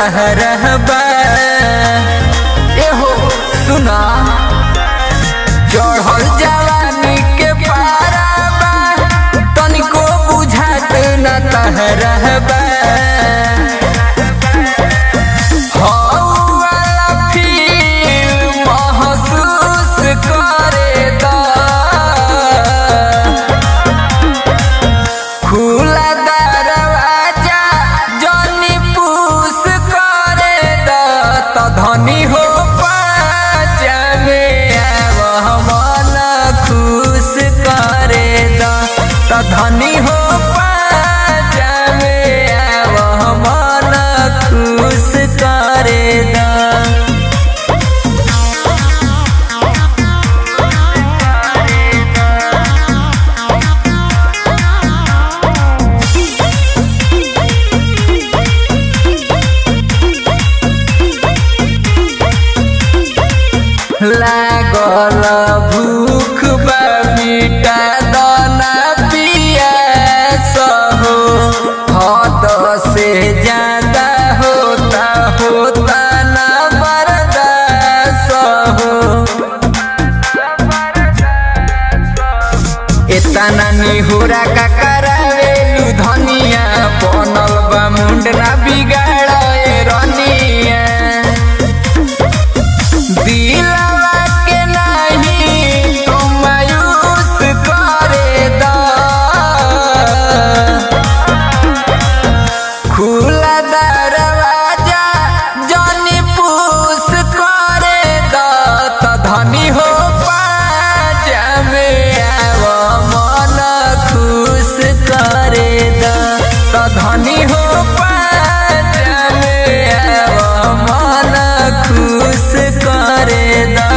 तहरहबा एहो सुना चढ़ल जवानी के पाराबा तनिको बुझात न तहरहबा हौवाला फील महसूस करे दा खुला दरवाजा जनी पूस करे द त धनी हो पाजा में आव मन खुश करे द त धनी हो पाजा में आव मन खुश करे द लागल भूख बा मिटा दाना पियास हो हद से ज्यादा होता होता ना बर्दाश्त हो एतना निहुरा का करावेलू धनिया बनल बा मुंड ना बिगाड़ रनिया दिलवा के नहीं तू मायूस करे दा खुला दरवाजा जनी पूस करे दा त धनी हो पाजा में आव मन खुश करे दा त धनी हो पाजा में आव मन खुश करे दा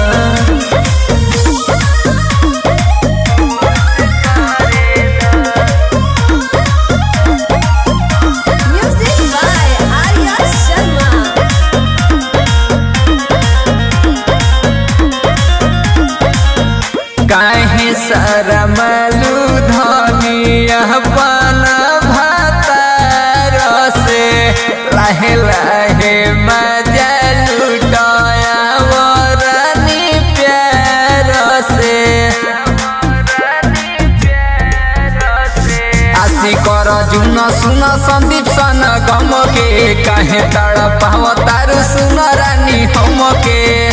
Music by Arya Sharma. काहे शरमलू धनिया पाना भातार से लाहे लाहे मजा लुटाया वरनी प्यार से आशी कर जुन सुन संदीप सन गम के काहे तड़ पाव तारू सुन रानी हम के